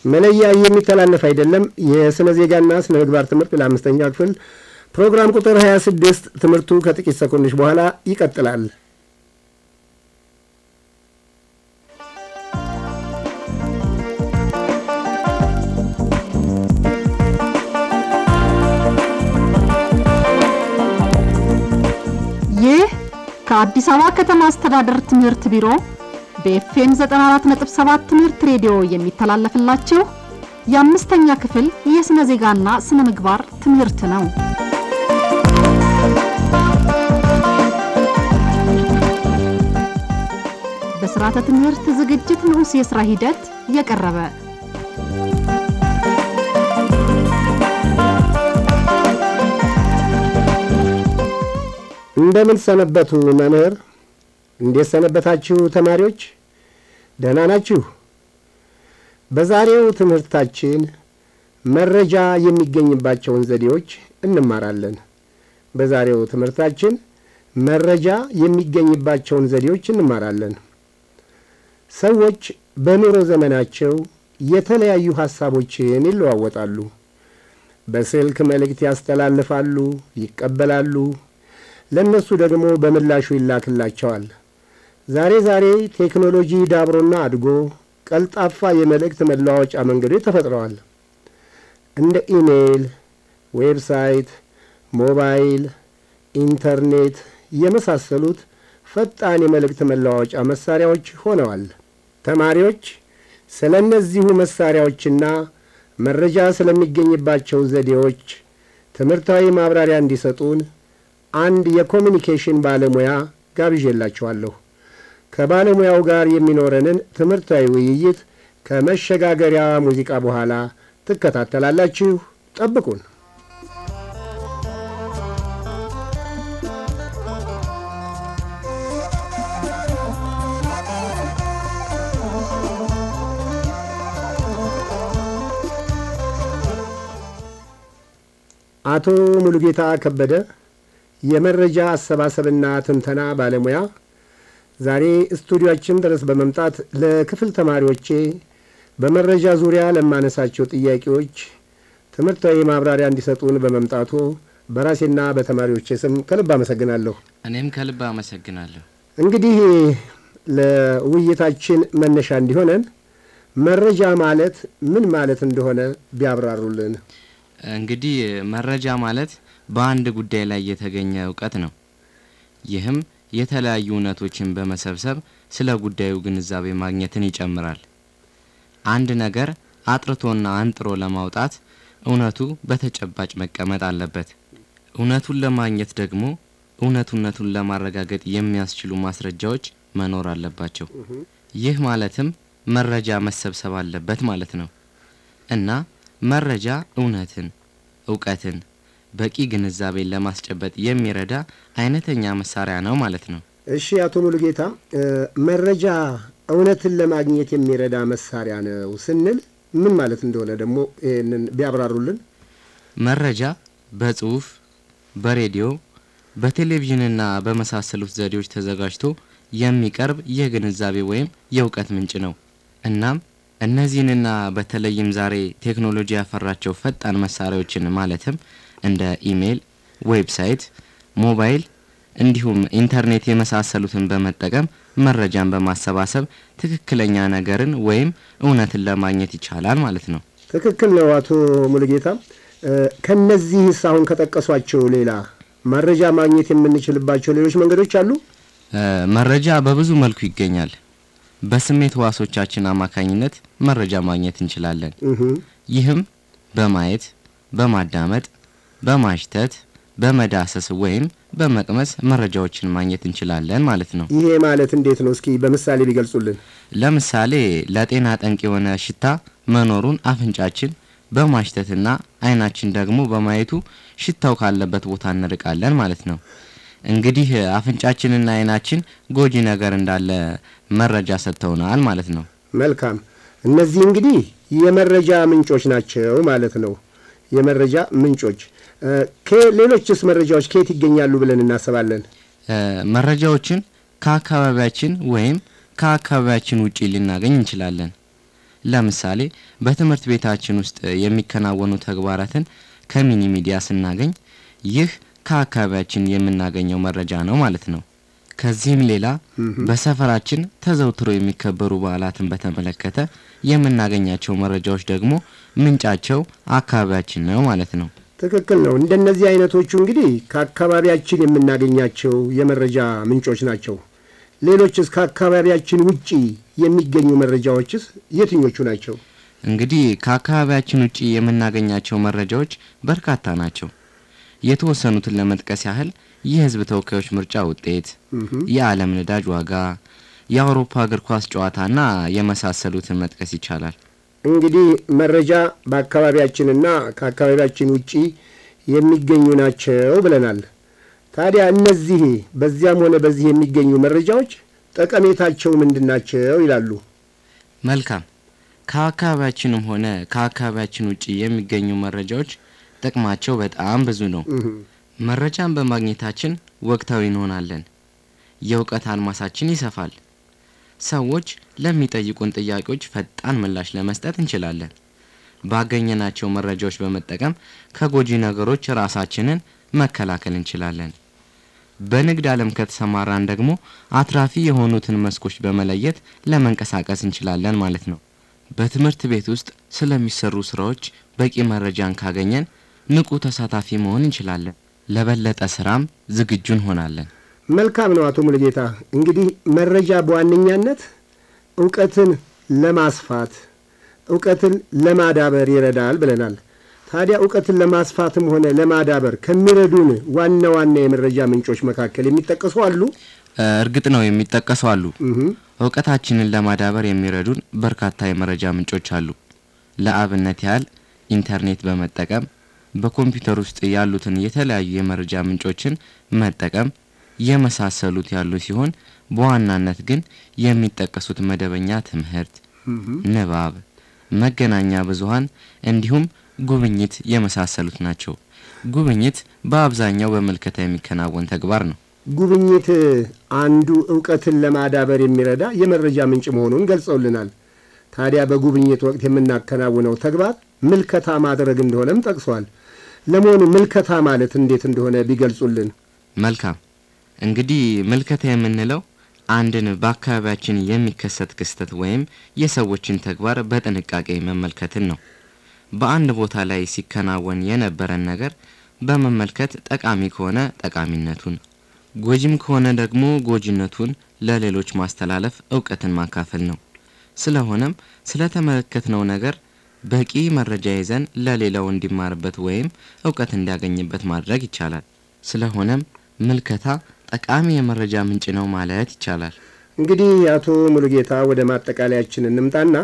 መለያ የሚተላለፍ አይደለም። የስነ ዜጋና ስነ ምግባር ትምህርት ለአምስተኛ ክፍል ፕሮግራም ቁጥር 26 ትምህርቱ ከጥቂት ሰኮንዶች በኋላ ይቀጥላል። ይህ ከአዲስ አበባ ከተማ አስተዳደር ትምህርት ቢሮ በኤፍኤም 94.7 ትምህርት ሬዲዮ የሚተላለፍላችሁ የአምስተኛ ክፍል የሥነ ዜጋና ስነ ምግባር ትምህርት ነው። በስርዓተ ትምህርት ዝግጅት ንዑስ የሥራ ሂደት የቀረበ እንደምን ሰነበቱ መምህር? እንዴት ሰነበታችሁ ተማሪዎች? ደህና ናችሁ? በዛሬው ትምህርታችን መረጃ የሚገኝባቸውን ዘዴዎች እንማራለን። በዛሬው ትምህርታችን መረጃ የሚገኝባቸውን ዘዴዎች እንማራለን። ሰዎች በኑሮ ዘመናቸው የተለያዩ ሐሳቦችን ይለዋወጣሉ። በስልክ መልእክት ያስተላልፋሉ፣ ይቀበላሉ። ለእነሱ ደግሞ በምላሹ ይላክላቸዋል። ዛሬ ዛሬ ቴክኖሎጂ ዳብሮና አድጎ ቀልጣፋ የመልእክት መለዋወጫ መንገዶች ተፈጥረዋል። እንደ ኢሜይል፣ ዌብሳይት፣ ሞባይል፣ ኢንተርኔት የመሳሰሉት ፈጣን የመልእክት መለዋወጫ መሳሪያዎች ሆነዋል። ተማሪዎች ስለ እነዚሁ መሳሪያዎችና መረጃ ስለሚገኝባቸው ዘዴዎች ትምህርታዊ ማብራሪያ እንዲሰጡን አንድ የኮሚኒኬሽን ባለሙያ ጋብዤላችኋለሁ። ከባለሙያው ጋር የሚኖረንን ትምህርታዊ ውይይት ከመሸጋገሪያ ሙዚቃ በኋላ ትከታተላላችሁ። ጠብቁን። አቶ ሙሉጌታ ከበደ የመረጃ አሰባሰብና ትንተና ባለሙያ ዛሬ ስቱዲዮአችን ድረስ በመምጣት ለክፍል ተማሪዎቼ በመረጃ ዙሪያ ለማነሳቸው ጥያቄዎች ትምህርታዊ ማብራሪያ እንዲሰጡን በመምጣቱ በራሴና በተማሪዎቼ ስም ከልብ አመሰግናለሁ። እኔም ከልብ አመሰግናለሁ። እንግዲህ ለውይይታችን መነሻ እንዲሆነን መረጃ ማለት ምን ማለት እንደሆነ ቢያብራሩልን። እንግዲህ መረጃ ማለት በአንድ ጉዳይ ላይ የተገኘ እውቀት ነው። ይህም የተለያዩ እውነቶችን በመሰብሰብ ስለ ጉዳዩ ግንዛቤ ማግኘትን ይጨምራል። አንድ ነገር አጥርቶና አንጥሮ ለማውጣት እውነቱ በተጨባጭ መቀመጥ አለበት። እውነቱን ለማግኘት ደግሞ እውነቱነቱን ለማረጋገጥ የሚያስችሉ ማስረጃዎች መኖር አለባቸው። ይህ ማለትም መረጃ መሰብሰብ አለበት ማለት ነው እና መረጃ እውነትን፣ እውቀትን በቂ ግንዛቤን ለማስጨበጥ የሚረዳ አይነተኛ መሳሪያ ነው ማለት ነው። እሺ አቶ ሙሉጌታ መረጃ እውነትን ለማግኘት የሚረዳ መሳሪያ ነው ስንል ምን ማለት እንደሆነ ደግሞ ይህንን ቢያብራሩልን። መረጃ በጽሁፍ፣ በሬዲዮ፣ በቴሌቪዥንና በመሳሰሉት ዘዴዎች ተዘጋጅቶ የሚቀርብ የግንዛቤ ወይም የእውቀት ምንጭ ነው። እናም እነዚህንና በተለይም ዛሬ ቴክኖሎጂ ያፈራቸው ፈጣን መሳሪያዎችን ማለትም እንደ ኢሜይል፣ ዌብሳይት፣ ሞባይል እንዲሁም ኢንተርኔት የመሳሰሉትን በመጠቀም መረጃን በማሰባሰብ ትክክለኛ ነገርን ወይም እውነትን ለማግኘት ይቻላል ማለት ነው። ትክክል ነው አቶ ሙሉጌታ። ከነዚህስ አሁን ከጠቀሷቸው ሌላ መረጃ ማግኘት የምንችልባቸው ሌሎች መንገዶች አሉ? መረጃ በብዙ መልኩ ይገኛል። በስሜት ህዋሶቻችን አማካኝነት መረጃ ማግኘት እንችላለን። ይህም በማየት፣ በማዳመጥ፣ በማሽተት፣ በመዳሰስ ወይም በመቅመስ መረጃዎችን ማግኘት እንችላለን ማለት ነው። ይሄ ማለት እንዴት ነው? እስኪ በምሳሌ ቢገልጹልን። ለምሳሌ ለጤና ጠንቅ የሆነ ሽታ መኖሩን አፍንጫችን በማሽተትና አይናችን ደግሞ በማየቱ ሽታው ካለበት ቦታ እንርቃለን ማለት ነው። እንግዲህ አፍንጫችንና አይናችን ጎጂ ነገር እንዳለ መረጃ ሰጥተውናል ማለት ነው። መልካም። እነዚህ እንግዲህ የመረጃ ምንጮች ናቸው ማለት ነው። የመረጃ ምንጮች ሌሎችስ መረጃዎች ከየት ይገኛሉ ብለን እናስባለን? መረጃዎችን ከአካባቢያችን ወይም ከአካባቢያችን ውጪ ልናገኝ እንችላለን። ለምሳሌ በትምህርት ቤታችን ውስጥ የሚከናወኑ ተግባራትን ከሚኒ ሚዲያ ስናገኝ ይህ ከአካባቢያችን የምናገኘው መረጃ ነው ማለት ነው። ከዚህም ሌላ በሰፈራችን ተዘውትሮ የሚከበሩ በዓላትን በተመለከተ የምናገኛቸው መረጃዎች ደግሞ ምንጫቸው አካባቢያችን ነው ማለት ነው። ትክክል ነው። እንደነዚህ አይነቶቹ እንግዲህ ከአካባቢያችን የምናገኛቸው የመረጃ ምንጮች ናቸው። ሌሎችስ ከአካባቢያችን ውጪ የሚገኙ መረጃዎችስ የትኞቹ ናቸው? እንግዲህ ከአካባቢያችን ውጪ የምናገኛቸው መረጃዎች በርካታ ናቸው። የተወሰኑትን ለመጥቀስ ያህል የሕዝብ ተወካዮች ምርጫ ውጤት፣ የዓለም ነዳጅ ዋጋ፣ የአውሮፓ እግር ኳስ ጨዋታና የመሳሰሉትን መጥቀስ ይቻላል። እንግዲህ መረጃ በአካባቢያችንና ከአካባቢያችን ውጪ የሚገኙ ናቸው ብለናል። ታዲያ እነዚህ በዚያም ሆነ በዚህ የሚገኙ መረጃዎች ጠቀሜታቸው ምንድን ናቸው ይላሉ? መልካም። ከአካባቢያችንም ሆነ ከአካባቢያችን ውጪ የሚገኙ መረጃዎች ጥቅማቸው በጣም ብዙ ነው። መረጃን በማግኘታችን ወቅታዊ እንሆናለን። የእውቀት አድማሳችን ይሰፋል። ሰዎች ለሚጠይቁን ጥያቄዎች ፈጣን ምላሽ ለመስጠት እንችላለን። ባገኘናቸው መረጃዎች በመጠቀም ከጎጂ ነገሮች ራሳችንን መከላከል እንችላለን። በንግድ ዓለም ከተሰማራን ደግሞ አትራፊ የሆኑትን መስኮች በመለየት ለመንቀሳቀስ እንችላለን ማለት ነው። በትምህርት ቤት ውስጥ ስለሚሰሩ ስራዎች በቂ መረጃን ካገኘን ንቁ ተሳታፊ መሆን እንችላለን። ለበለጠ ስራም ዝግጁ እንሆናለን። መልካም ነው አቶ ሙሉጌታ። እንግዲህ መረጃ በዋነኛነት እውቀትን ለማስፋት እውቀትን ለማዳበር ይረዳል ብለናል። ታዲያ እውቀትን ለማስፋትም ሆነ ለማዳበር ከሚረዱን ዋና ዋና የመረጃ ምንጮች መካከል የሚጠቀሱ አሉ? እርግጥ ነው የሚጠቀሱ አሉ። እውቀታችንን ለማዳበር የሚረዱን በርካታ የመረጃ ምንጮች አሉ። ለአብነት ያህል ኢንተርኔት በመጠቀም በኮምፒውተር ውስጥ ያሉትን የተለያዩ የመረጃ ምንጮችን መጠቀም የመሳሰሉት ያሉ ሲሆን በዋናነት ግን የሚጠቀሱት መደበኛ ትምህርት፣ ንባብ፣ መገናኛ ብዙኃን እንዲሁም ጉብኝት የመሳሰሉት ናቸው። ጉብኝት በአብዛኛው በምልከታ የሚከናወን ተግባር ነው። ጉብኝት አንዱ እውቀትን ለማዳበር የሚረዳ የመረጃ ምንጭ መሆኑን ገልጸውልናል። ታዲያ በጉብኝት ወቅት የምናከናውነው ተግባር ምልከታ ማድረግ እንደሆነም ጠቅሷል። ለመሆኑ ምልከታ ማለት እንዴት እንደሆነ ቢገልጹልን። መልካም። እንግዲህ ምልከታ የምንለው አንድን በአካባቢያችን የሚከሰት ክስተት ወይም የሰዎችን ተግባር በጥንቃቄ መመልከትን ነው። በአንድ ቦታ ላይ ሲከናወን የነበረን ነገር በመመልከት ጠቃሚ ከሆነ ጠቃሚነቱን፣ ጎጂም ከሆነ ደግሞ ጎጂነቱን ለሌሎች ማስተላለፍ እውቀትን ማካፈል ነው። ስለሆነም ስለተመለከትነው ነገር በቂ መረጃ ይዘን ለሌላው እንዲማርበት ወይም እውቀት እንዲያገኝበት ማድረግ ይቻላል። ስለሆነም ምልከታ ጠቃሚ የመረጃ ምንጭ ነው ማለት ይቻላል። እንግዲህ አቶ ሙሉጌታ ወደ ማጠቃለያችን እንምጣና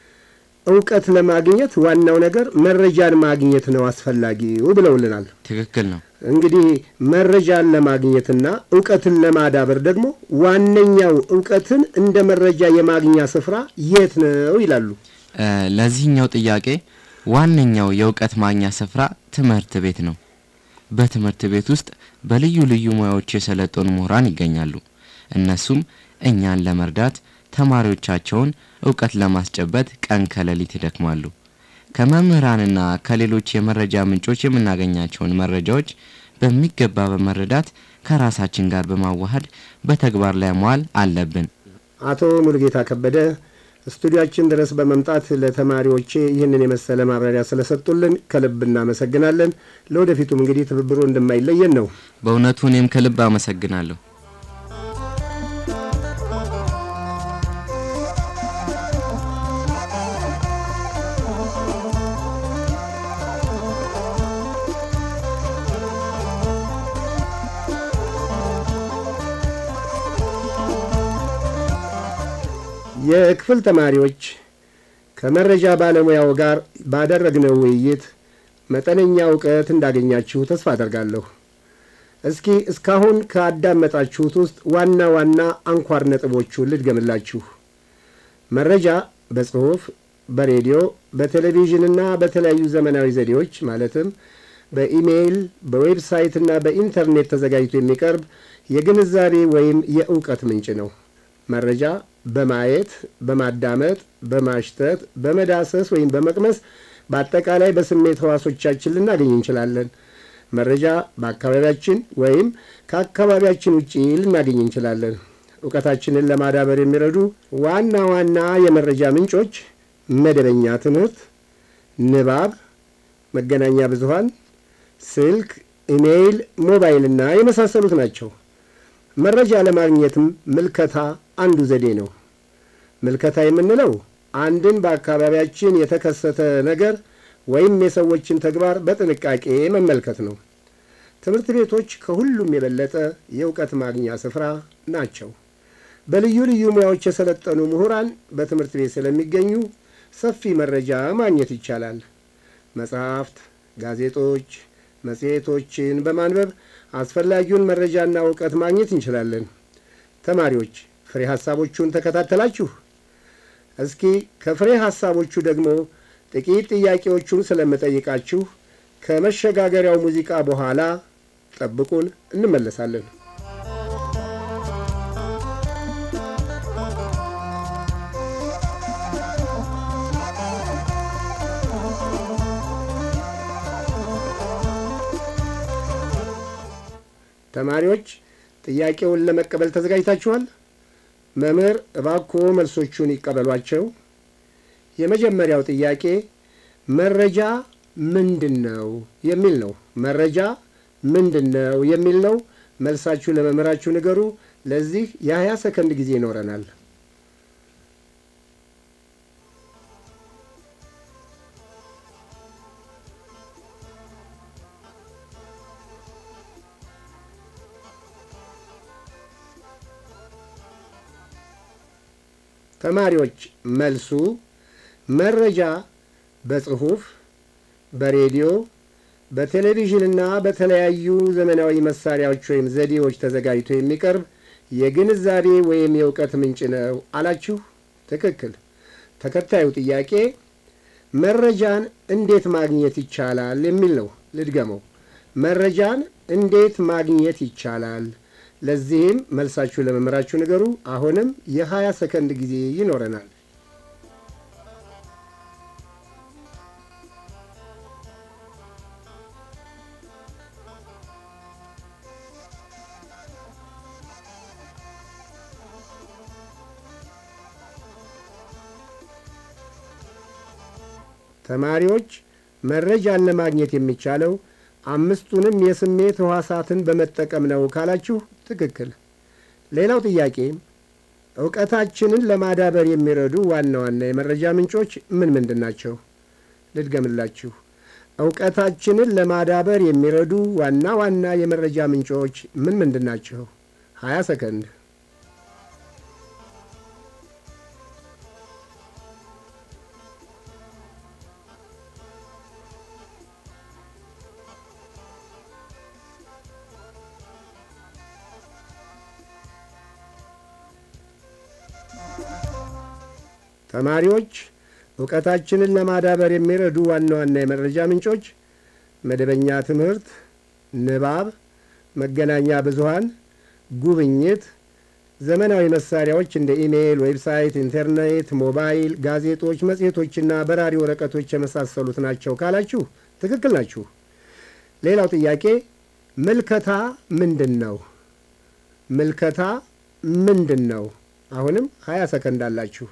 እውቀት ለማግኘት ዋናው ነገር መረጃን ማግኘት ነው አስፈላጊው ብለውልናል። ትክክል ነው። እንግዲህ መረጃን ለማግኘትና እውቀትን ለማዳበር ደግሞ ዋነኛው እውቀትን እንደ መረጃ የማግኛ ስፍራ የት ነው ይላሉ? ለዚህኛው ጥያቄ ዋነኛው የእውቀት ማግኛ ስፍራ ትምህርት ቤት ነው። በትምህርት ቤት ውስጥ በልዩ ልዩ ሙያዎች የሰለጠኑ ምሁራን ይገኛሉ። እነሱም እኛን ለመርዳት ተማሪዎቻቸውን እውቀት ለማስጨበጥ ቀን ከሌሊት ይደክማሉ። ከመምህራንና ከሌሎች የመረጃ ምንጮች የምናገኛቸውን መረጃዎች በሚገባ በመረዳት ከራሳችን ጋር በማዋሃድ በተግባር ላይ መዋል አለብን። አቶ ሙሉጌታ ከበደ ስቱዲያችን ድረስ በመምጣት ለተማሪዎቼ ይህንን የመሰለ ማብራሪያ ስለሰጡልን ከልብ እናመሰግናለን። ለወደፊቱም እንግዲህ ትብብሮ እንደማይለየን ነው። በእውነቱ እኔም ከልብ አመሰግናለሁ። የክፍል ተማሪዎች ከመረጃ ባለሙያው ጋር ባደረግነው ውይይት መጠነኛ እውቀት እንዳገኛችሁ ተስፋ አደርጋለሁ። እስኪ እስካሁን ካዳመጣችሁት ውስጥ ዋና ዋና አንኳር ነጥቦቹን ልድገምላችሁ። መረጃ በጽሑፍ፣ በሬዲዮ፣ በቴሌቪዥንና በተለያዩ ዘመናዊ ዘዴዎች ማለትም በኢሜይል፣ በዌብሳይትና በኢንተርኔት ተዘጋጅቶ የሚቀርብ የግንዛቤ ወይም የእውቀት ምንጭ ነው። መረጃ በማየት፣ በማዳመጥ፣ በማሽተት፣ በመዳሰስ ወይም በመቅመስ በአጠቃላይ በስሜት ህዋሶቻችን ልናገኝ እንችላለን። መረጃ በአካባቢያችን ወይም ከአካባቢያችን ውጪ ልናገኝ እንችላለን። እውቀታችንን ለማዳበር የሚረዱ ዋና ዋና የመረጃ ምንጮች መደበኛ ትምህርት፣ ንባብ፣ መገናኛ ብዙሃን፣ ስልክ፣ ኢሜይል፣ ሞባይልና የመሳሰሉት ናቸው። መረጃ ለማግኘትም ምልከታ አንዱ ዘዴ ነው። ምልከታ የምንለው አንድን በአካባቢያችን የተከሰተ ነገር ወይም የሰዎችን ተግባር በጥንቃቄ መመልከት ነው። ትምህርት ቤቶች ከሁሉም የበለጠ የእውቀት ማግኛ ስፍራ ናቸው። በልዩ ልዩ ሙያዎች የሰለጠኑ ምሁራን በትምህርት ቤት ስለሚገኙ ሰፊ መረጃ ማግኘት ይቻላል። መጽሐፍት፣ ጋዜጦች፣ መጽሔቶችን በማንበብ አስፈላጊውን መረጃና እውቀት ማግኘት እንችላለን። ተማሪዎች ፍሬ ሐሳቦቹን ተከታተላችሁ? እስኪ ከፍሬ ሐሳቦቹ ደግሞ ጥቂት ጥያቄዎቹን ስለምጠይቃችሁ ከመሸጋገሪያው ሙዚቃ በኋላ ጠብቁን፣ እንመለሳለን። ተማሪዎች ጥያቄውን ለመቀበል ተዘጋጅታችኋል? መምህር እባክዎ መልሶቹን ይቀበሏቸው። የመጀመሪያው ጥያቄ መረጃ ምንድን ነው የሚል ነው። መረጃ ምንድን ነው የሚል ነው። መልሳችሁ ለመምህራችሁ ንገሩ። ለዚህ የሀያ ሰከንድ ጊዜ ይኖረናል። ተማሪዎች መልሱ መረጃ በጽሑፍ፣ በሬዲዮ፣ በቴሌቪዥንና በተለያዩ ዘመናዊ መሳሪያዎች ወይም ዘዴዎች ተዘጋጅቶ የሚቀርብ የግንዛቤ ወይም የእውቀት ምንጭ ነው አላችሁ። ትክክል። ተከታዩ ጥያቄ መረጃን እንዴት ማግኘት ይቻላል የሚል ነው። ልድገመው። መረጃን እንዴት ማግኘት ይቻላል? ለዚህም መልሳችሁ ለመምህራችሁ ንገሩ። አሁንም የሀያ ሰከንድ ጊዜ ይኖረናል። ተማሪዎች መረጃን ለማግኘት የሚቻለው አምስቱንም የስሜት ሕዋሳትን በመጠቀም ነው ካላችሁ ትክክል። ሌላው ጥያቄ እውቀታችንን ለማዳበር የሚረዱ ዋና ዋና የመረጃ ምንጮች ምን ምንድን ናቸው? ልድገምላችሁ። እውቀታችንን ለማዳበር የሚረዱ ዋና ዋና የመረጃ ምንጮች ምን ምንድን ናቸው? ሀያ ሰከንድ ተማሪዎች እውቀታችንን ለማዳበር የሚረዱ ዋና ዋና የመረጃ ምንጮች መደበኛ ትምህርት፣ ንባብ፣ መገናኛ ብዙሃን፣ ጉብኝት፣ ዘመናዊ መሳሪያዎች እንደ ኢሜይል፣ ዌብሳይት፣ ኢንተርኔት፣ ሞባይል፣ ጋዜጦች፣ መጽሔቶችና በራሪ ወረቀቶች የመሳሰሉት ናቸው ካላችሁ ትክክል ናችሁ። ሌላው ጥያቄ ምልከታ ምንድን ነው? ምልከታ ምንድን ነው? አሁንም ሀያ ሰከንድ አላችሁ።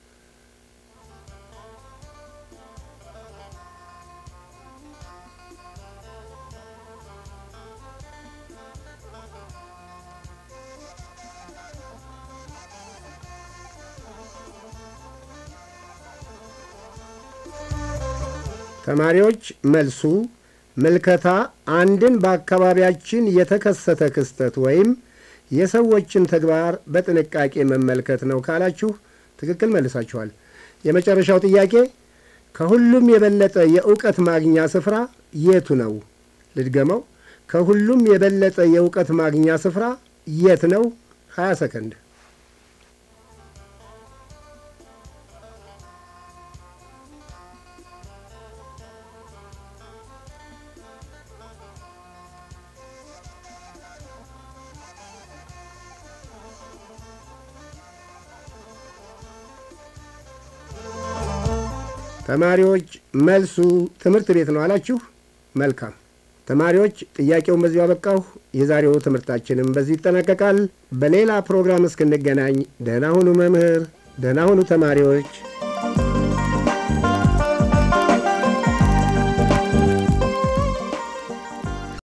ተማሪዎች መልሱ ምልከታ አንድን በአካባቢያችን የተከሰተ ክስተት ወይም የሰዎችን ተግባር በጥንቃቄ መመልከት ነው ካላችሁ ትክክል መልሳችኋል። የመጨረሻው ጥያቄ ከሁሉም የበለጠ የእውቀት ማግኛ ስፍራ የቱ ነው? ልድገመው። ከሁሉም የበለጠ የእውቀት ማግኛ ስፍራ የት ነው? 20 ሰከንድ ተማሪዎች መልሱ ትምህርት ቤት ነው አላችሁ። መልካም ተማሪዎች፣ ጥያቄውን በዚሁ አበቃሁ። የዛሬው ትምህርታችንም በዚህ ይጠናቀቃል። በሌላ ፕሮግራም እስክንገናኝ ደህና ሁኑ መምህር፣ ደህና ሁኑ ተማሪዎች።